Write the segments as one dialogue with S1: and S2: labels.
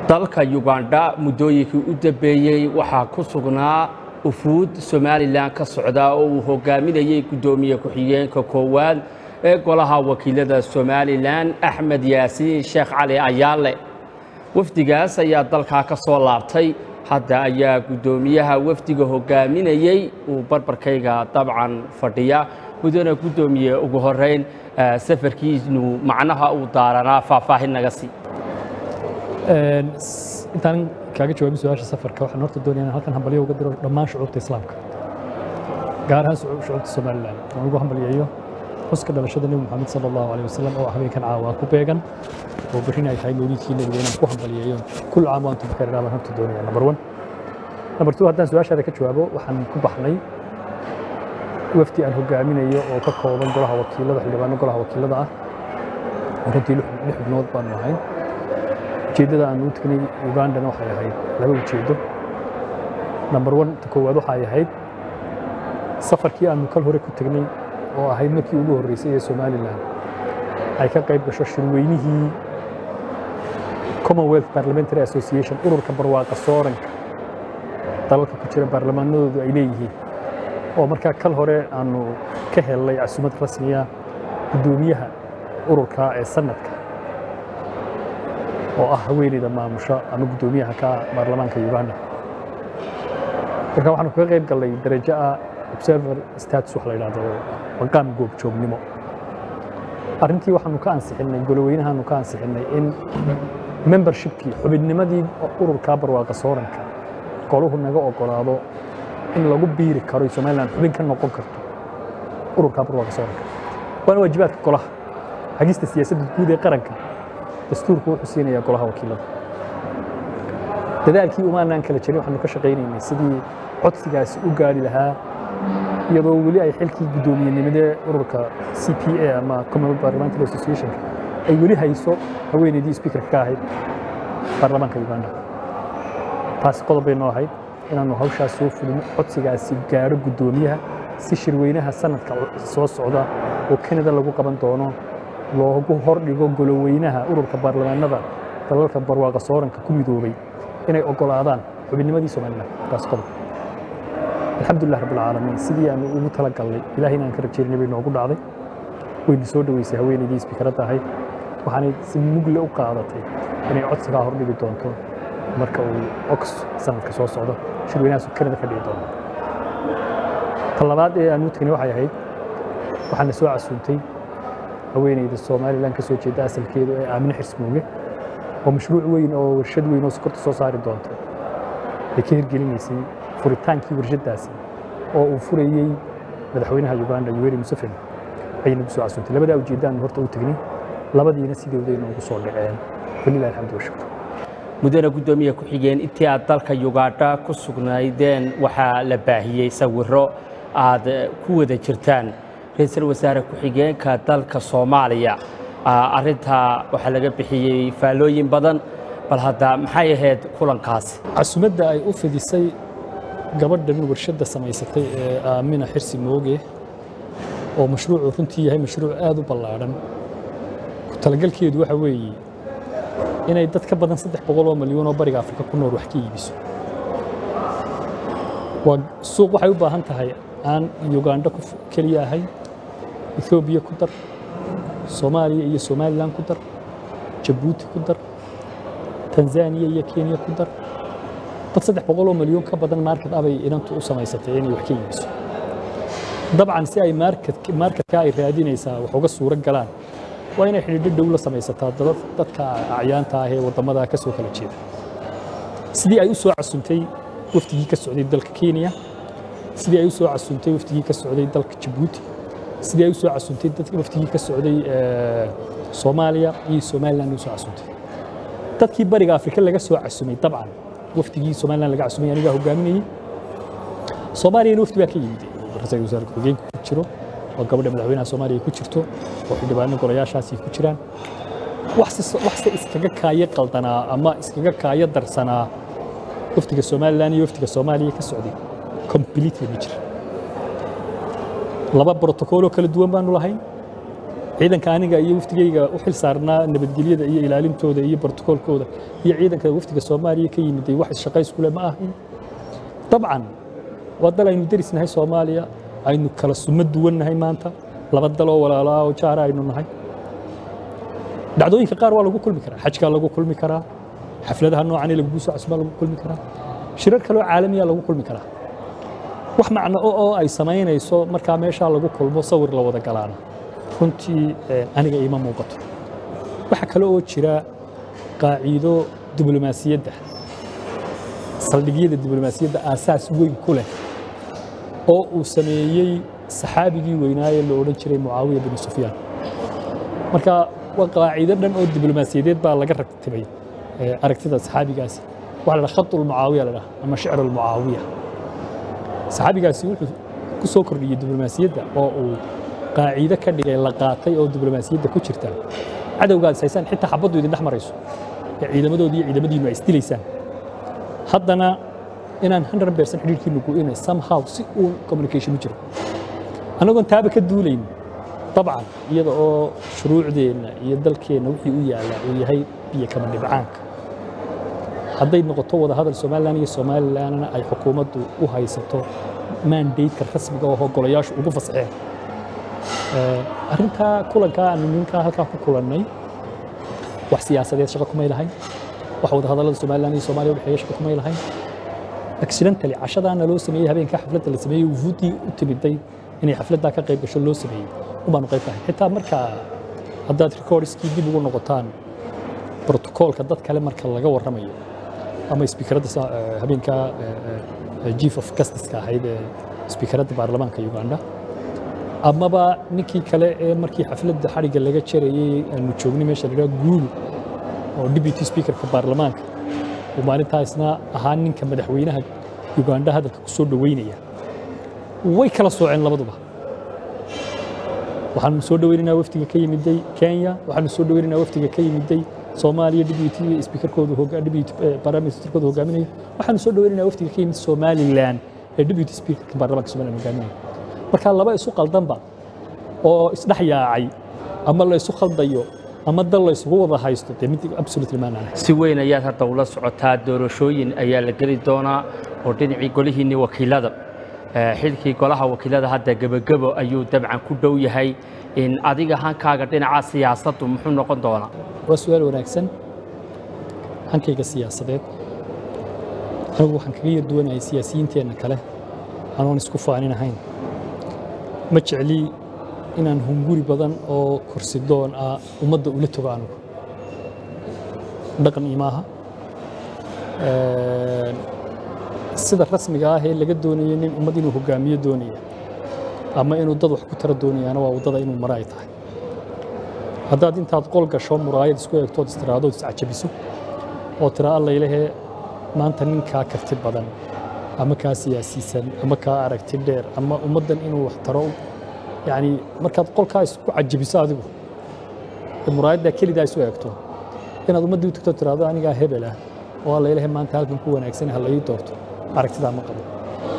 S1: dalka yugandha muddooyinkii u dambeeyey waxaa ku sugnaa ufuud somalilan ka socda oo uu hogaaminayey guddoomiye ku-xigeenka koowaad ee golaha wakiilada somalilan axmed yaasiin sheekh cali ayaale wafdigaas ayaa dalkaa ka soo laabtay hadda ayaa guddoomiyaha wafdiga hogaaminayey uu barbarkayga dabcan fadhiya mudana guddoomiye ugu horeyn safarkiinu macnaha uu daaranaa faahfaahin naga sii
S2: intaan kaaga jawaabin su-aasha safarka waxaan horta doonaya inaan halkan hambalyo uga diro dhammaan shucuubta islaamka gaar ahaan shucuubta somalilan waan ugu hambalyeeyo xuska dhalashada nebi moxamed sala allahu aleyh wasalam oo habeenkan caawa ku beegan oo berrin ay tahay mawliidkii nebiga inaan ku hambalyeeyo kul caam wa antum bikayr baan horta doonaya number one number two haddaan su-aashaada ka jawaabo waxaan ku baxnay wafdi aan hogaaminayo oo ka kooban golaha wakiilada xildhibaano golaha wakiilada ah oo runtii lix xubnood baanu ahayn ujeeddada aan u tegnay ugandana waxay ahayd laba ujeeddo number one ta koowaad waxay ahayd safarkii aanu kal hore ku tegnay oo ahayd markii ugu horreysay ee somalilan ay ka qayb gasho shirweynihii commonwealth parliamentary association ururka barwaaqa sooranka dalalka ku jira baarlamaanadoodu ay leeyihiin oo markaa kal hore aanu ka helnay casumad rasmiya guddoomiyaha ururka ee sanadka oo ah haweeneyda maamusha ama guddoomiyaha ka baarlamaanka uganda marka waxaanu kaga qayb gallay darajo ah observer status wax la yidhahdo maqaam goobjoognimo arrintii waxaanu ka ansixinnay goloweynahaanu ka ansixinnay in membershipkii xubinnimadii ururka barwaaqa sooranka goluhu naga ogolaado in lagu biiri karo somalilan xubin ka noqon karto ururka barwaaqa sooranka waana waajibaadka golaha hagista siyaasadda guud ee qaranka dastuurku wuxuu siinayaa golaha wakiilada dadaalkii umaanaan kala jirin waxaanu ka shaqaynaynay sidii codsigaasi u gaari lahaa iyadoo weli ay xilkii guddoomiyenimada ururka c p a ama commonwealth parliamentary associationka ay weli hayso haweeneydii speakerka ka ahayd baarlamaanka uganda taasi qodob bay noo ahayd inaannu hawshaas soo fulino codsigaasi gaaro guddoomiyaha si shirweynaha sanadka soo socda oo kanada lagu qaban doono loogu hordhigo goloweynaha ururka baarlamaanada dalalka barwaaqa sooranka ku midoobay inay ogolaadaan xubinnimadii somalilan taas qodob alxamdulilah rabbilcaalamiin sidii aanu ugu tala galnay ilaahayna aan ka rajeynay bay noogu dhacday wayna soo dhoweysay haweeneydii isbikaradda ahayd waxaanay si mugle u qaadatay inay codsigaa hordhigi doonto marka uu ox sanadka soo socdo shirweynahaasu kanada ka dhici doono ta labaad ee aan u tegnay waxay ahayd waxaana soo casuuntay haweeneyda somalilan ka soo jeeda asalkeedu ee aamine xirsmooge oo mashruuc weyn oo warshad weyn oo sokorta soo saari doonta ay ka hirgelinaysay furitaankii warshaddaasi oo uu furayey madaxweynaha uganda yoweri museveni ayay nagu soo casuuntay labadaa ujeeddaanu horta u tegnay labadiina sidooday noogu soo dhaceen walilah alxamdu washukr
S1: mudana guddoomiye ku-xigeen intii aad dalka yugandha ku sugnaydeen waxaa la baahiyey sawirro aad ku wada jirtaan ra-iisul wasaare ku-xigeenka dalka soomaaliya arrintaa waxaa laga bixiyey faallooyin badan bal hadda maxay ahayd kulankaasi
S2: casumadda ay u fidisay gabadhan warshadda samaysatay ee aamina xirsi mooge oo mashruucu runtii yahay mashruuc aad u ballaadhan ku talagalkeedu waxa weeye inay dad ka badan saddex boqol oo milyuun oo bariga afrika ku nool wax ka iibiso waa suuq waxay u baahan tahay aan uganda keliya ahayn ethoobiya ku dar soomaaliya iyo somalilan ku dar jabuuti ku dar tanzaniya iyo kenya ku dar dad saddex boqol oo milyuun ka badan market abay inantu u samaysatay inay wax ka iibiso dabcan si ay marketka ay raadinaysaa wax uga suuro galaan waa inay xidhiidho dhow la samaysataa dadka acyaanta ah ee waddamada ka soo kala jeeda sidii ay u soo casuntay wafdigii ka socday dalka kenya sidii ay u soo casuntay wafdigii ka socday dalka jabuuti sidii ay u soo casuntay wafdigii ka socday soomaaliya iyo somalilan u soo casuntay dadkii bariga afrika laga soo casumay dabcan wafdigii somalilan laga casumay anigaa hogaaminayey soomaaliyana wafdi baa ka yimid ra-iisul wasaare ku-xigeenku ku jiro oo gabadha madaxweynaha soomaaliya ku jirto oo xildhibaano golayaashaasi ku jiraan waxse iskaga kaayo qaldanaa ama iskaga kaayo darsanaa wafdiga somalilan iyo wafdiga soomaaliya ka socday completely ma jira laba brotocoloo kala duwan baanu lahayn ciidanka aniga iyo wafdigayga u xil saarnaa nabadgelyada iyo ilaalintooda iyo brotokoolkooda iyo ciidanka wafdiga soomaaliya ka yimiday wax isshaqayskule ma ahayn dabcan waa dal aynu derisnahay soomaaliya aynu kala sumo duwannahay maanta laba daloo walaalaa oo jaara aynu nahay dhacdooyinka qaar waa lagu kulmi karaa xajkaa lagu kulmi karaa xafladaha noocan ee lagugu soo cusbaa lagu kulmi karaa shirar kaloo caalamiya lagu kulmi karaa wax macno oo oo ay samaynayso markaa meeshaa lagu kulmo sawir la wada galaana runtii aniga iima muuqato waxaa kale oo jira qaaciido diblomaasiyadda saldhigyada diblomaasiyadda aasaas weyn ku leh oo uu sameeyey saxaabigii weynaaye la odhan jiray mucaawiya binu sufyaan marka waa qaacido dhan oo diblomaasiyadeed baa laga ragtibay aragtida saxaabigaasi waxaa la dhaha khatu lmucaawiya la dhaha ama shicru lmucaawiya saxaabigaasi wuxuu ku soo kordhiyey diblomaasiyadda oo uu qaacido ka dhigay la qaatay oo diblomaasiyadda ku jirta cadowgaad haysaan xitaa xabaddu idin dhex marayso ee ciidamadoodii iyo ciidamadiinu ay isdilaysaan haddana inaan 100 percent xidhiirkiinu go'inay somehow si uun communication u jiro annagoon taaba ka duulayn dabcan iyada oo shuruucdeenna iyo dalkeenna wixii u yaallaa uu yahay biyo kama dhibcaanka hadday noqoto wada hadal somalilan iyo somalilandna ay xukuumaddu u haysato mandateka rasmiga oo golayaashu ugu fasaxeen arrintaa kulankaa aanu ninkaa halkaa ku kulannay wax siyaasadeed shaqo kumay lahayn wax wada hadallada somalilan iyo soomaaliya udhexeeya shaqo kumay lahayn accidentally cashadaana loo sameeyey habeenkaa xafladda la sameeyey wufuuddii u timiday inay xafladdaa ka qayb gasho loo sameeyey ubaanu qayb lahayn xitaa markaa haddaad recordskii dib ugu noqotaan brotokoolka dad kale marka laga warramayo ama speakeradda habeenkaa chief of justice-ka ahayd ee speakeradda baarlamaanka uganda amaba ninkii kale ee markii xafladda xadhigga laga jarayey aanu joognay meesha la yidhaha guulu oo deputy speakerka baarlamaanka uu maalintaasna ahaa ninka madaxweynaha uganda hadalka ku soo dhoweynaya way kala sooceen labaduba waxaanu soo dhoweynaynaa wafdiga ka yimiday kenya waxaanu soo dhoweynaynaa wafdiga ka yimiday soomaaliya deputy speakerkoodu deputy prime ministerkoodu hogaaminayo waxaanu soo dhoweynaynaa wafdiga ka yimid somaliland ee deputy speakerka baarlamaanka somaliland hogaaminayo marka laba isu qaldanba oo isdhex yaacay ama la isu khaldayo ama dal la isugu wada haysto dee mid absolutely maanaan
S1: si weyn ayaad hadda ula socotaa doorashooyin ayaa la geli doonaa oo dhinacii golihiinni wakiilada xilkii golaha wakiilada hadda gebagebo ayuu dabcan ku dhow yahay in adiga hankaaga dhinaca siyaasaddu muxuu noqon doonaa
S2: waa su-aal wanaagsan hankayga siyaasadeed anigu waxaan kaga yar duwanahay siyaasiyiinteenna kale anoon isku faanin ahayn ma jecli inaan hunguri badan oo korsidoon ah ummadda ula togo anigu dhaqan imaaha sida rasmiga ah ee laga doonayay nin ummad inuu hogaamiyo doonaya ama inuu dad wax ku tara doonayaana waa waddada inuu maro ay tahay haddaad intaad qol gasho muraayad isku eegtood istiraahdood iscajabiso oo tira allaylahee maanta ninkaa karti badan ama kaa siyaasiisan ama kaa aragti dheer ama ummaddan inuu wax taro yacni markaad qolkaa isku cajabiso adigu muraayaddaa kelidaa isu eegto inaad ummaddii u tagto tiraahdo anigaa hebel ah oo allaylahee maanta halkan ku wanaagsan ha la ii doorto aragtidaa ma qabo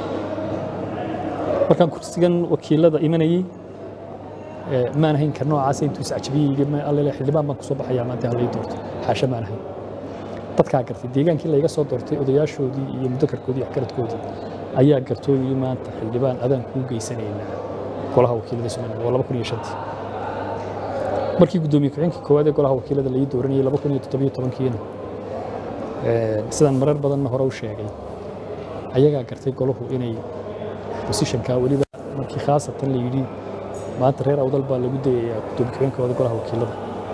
S2: markaan kursigan wakiilada imanayey maan ahayn ka noocaas intuu iscajabiyey allele xildhibaan baan kusoo baxayaa maanta ha la ii doorto xaasha maan ahayn dadkaa gartay deegaankii layga soo doortay odayaashoodii iyo mudakarkoodii waxgaradkoodii ayaa gartooyii maanta xildhibaan adaan kuu geysanaynaa golaha wakiilada somaliland waa laba kun iyo shantii markii guddoomiye ku-xigeenkii koowaad ee golaha wakiilada laii dooranayay laba kun iyo toddobiyo tobankiina sidaan marar badanna hore u sheegay ayagaa gartay golahu inay bosishankaa weliba markii khaasatan la yidhi maanta reer awdal baa lagu dayayaa guddoomiye ku-xigeenkooda golaha wakiilada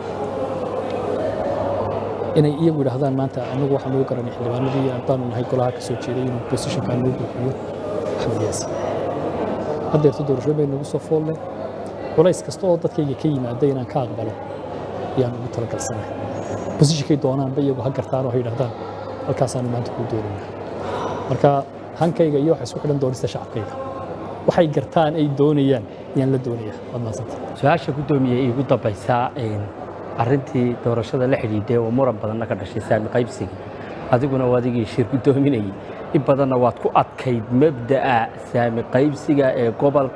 S2: inay iyagu yidhaahdaan maanta anagu waxaan ugu garanay xildhibaanadii haddaanu nahay golaha ka soo jeeday inuu bosishankaa noo buuxiyo axmed yaasi haddeerto doorashooyin bay nagu soo foolle culays kasta oo dadkayga ka yimaada inaan ka aqbalo ayaan ugu talagalsanahay bosishankay doonaanba iyagu ha gartaan oo ha yidhahdaan halkaasaanu maanta kuu doonaynaa marka hankayga iyo waxa isku xidhan doonista shacabkayga waxay gartaan ay doonayaan ayaan la doonayaa waad mahadsanta
S1: su-aasha guddoomiye iigu dambaysaa arrintii doorashada la xidhiidhay oo muran badanna ka dhashay saami qaybsigii adiguna waa adigii shir guddoominayay in badanna waad ku adkayd mabda'a saami qaybsiga ee gobolka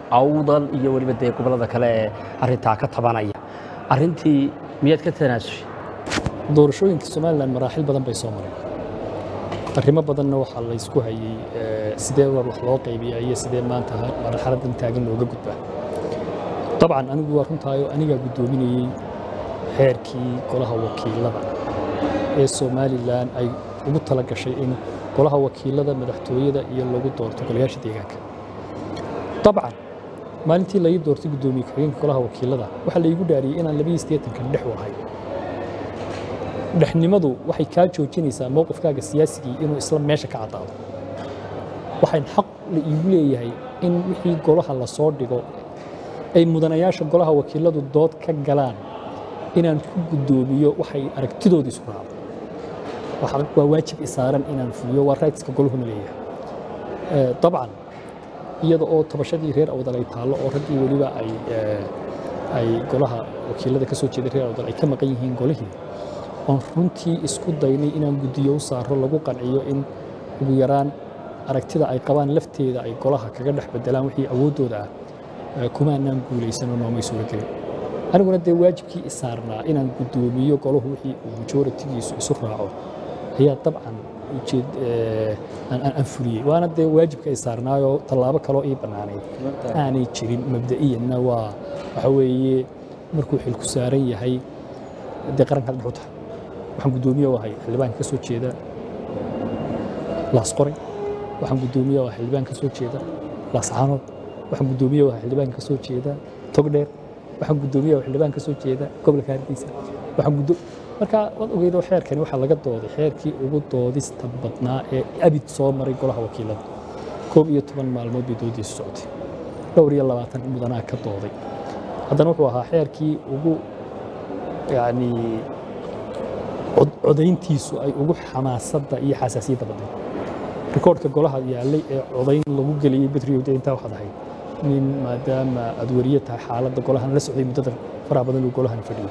S1: awdal iyo weliba dee gobollada kale ee arrintaa ka tabanaya arrintii miyaad ka tanaasushay
S2: doorashooyinka somalilan maraaxil badan bay soo mareen arrimo badanna waxaa la ysku hayey sidee war wax loo qaybiyaa iyo sidee maanta marxaladan taagan looga gudbaa dabcan anigu waa runtaayo anigaa guddoominayey xeerkii golaha wakiilada ee somalilan ay ugu tala gashay in golaha wakiilada madaxtooyada iyo lagu doorto golayaasha deegaanka dabcan maalintii laii doortay guddoomiye ku-xigeenka golaha wakiilada waxaa laigu dhaariyey inaan labiyo siddeetankan dhex u ahay dhexnimadu waxay kaa joojinaysaa mowqifkaaga siyaasigii inuu isla meesha ka caddaado waxaan xaq la iigu leeyahay in wixii golaha la soo dhigo ay mudanayaasha golaha wakiiladu dood ka galaan inaan ku guddoomiyo waxay aragtidooda isu raacdo waa waajib isaaran inaan fuliyo waa raydska goluhuna leeyahay dabcan iyada oo tabashadii reer awdal ay taallo oo raggii weliba ay ay golaha wakiilada ka soo jeeday reer awdal ay ka maqan yihiin golihii oon runtii isku daynay inaan guddiyo u saaro lagu qanciyo in ugu yaraan aragtida ay qabaan lafteeda ay golaha kaga dhex bedelaan wixii awooddooda ah kumaanaan guulaysanoo noomay suura gelin aniguna dee waajibkii isaarnaa inaan guddoomiyo golahu wixii uu majoritigiisu isu raaco ayaa dabcan aan fuliyey waana dee waajibka isaarnaayoo tallaabo kaloo ii bannaanayd aanay jirin mabda'iyanna waa waxa weeye markuu xilku saaran yahay dee qarankaad dhex u tahay waxaan guddoomiye u ahay xildhibaanka ka soo jeeda laasqoray waxaan guddoomiye u ahay xildhibaan ka soo jeeda laascaanood waxaan guddoomiye u ahay xildhibaan ka soo jeeda togdheer waxaan guddoomiye u ahay xildhibaan ka soo jeeda gobolka hargeysa waxaan guddo marka waad ogeydoo xeerkani waxaa laga dooday xeerkii ugu doodista badnaa ee abid soo maray golaha wakiilada koob iyo toban maalmood bay doodiisu socotay dhowr iyo labaatan mudanaa ka dooday haddana wuxuu ahaa xeerkii ugu yacni codayntiisu ay ugu xamaasadda iyo xasaasiyadda badnayd rikoodhka golaha yaallay ee codayn lagu geliyey betriyowda intaa waxaad ahayd nin maadaama aad weriye tahay xaaladda golahan la socday muddada faraha badan uu golahan fadhiyey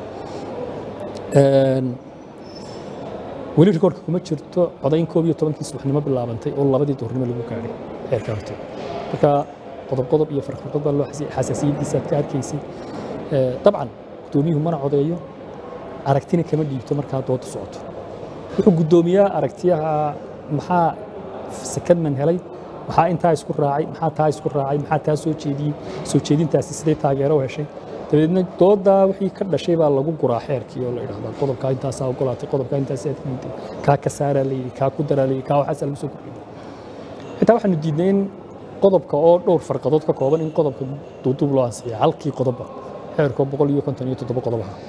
S2: weli rikoodhka kuma jirto codayn koob iyo tobankii subaxnimo bilaabantay oo labadii duhurnimo lagu gaadhay xeerka horteed marka qodob qodob iyo farfarqod baa loo xasaasiyaddiisa aad ka arkaysay dabcan guddoomiyuhu mana codeeyo aragtina kama dhiibto markaa dooda socoto wuxuu guddoomiyaa aragtiyaha maxaa sakadman helay maxaa intaa isku raacay maxaa taa isku raacay maxaa taa soo jeediyey soo jeedintaasi siday taageero u heshay dabeedna doodaa wixii ka dhashay baa lagu guraa xeerkii oo la idhahdaa qodobkaa intaasaa ogolaatay qodobkaa intaasaa aad diiday kaa ka saaraa layidhi kaa ku daraa layidhi kaa waxaasaa lagu soo kordhiyey xitaa waxaanu diidnay in qodobka oo dhowr farqadood ka kooban in qodobka duuduub loo ansixiya halkii qodobba xeerkoo boqol iyo konton iyo toddoba qodob ahaa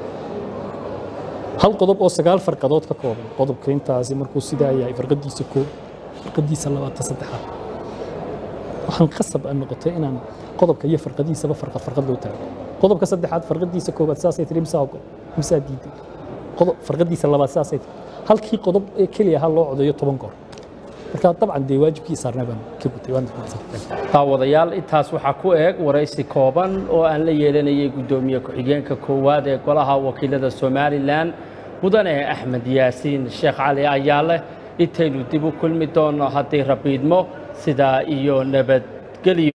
S2: hal qodob oo sagaal farqadood ka kooban qodobka intaasi markuu sidaa yahay farqadiisa koob farqadiisa labaatan saddexaad waxaan qasab aan noqotay inaan qodobka iyo farqadiisaba farqad farqad loo taago qodobka saddexaad farqadiisa koobaad saasay tiri misaa ogol misaa diiday qodob farqadiisa labaad saasay tiri halkii qodob ee keliya ha loo codeeyo toban goor marka dabcan dee waajibkii saarnaa baan ka gutay waan
S1: daawadayaal intaas waxaa ku eeg waraysi kooban oo aan la yeelanayay guddoomiye ku-xigeenka koowaad ee golaha wakiilada somalilan mudane axmed yaasiin sheekh cali ayaale intaynu dib u kulmi doonno haddii rabiidmo sidaa iyo nabadgelyo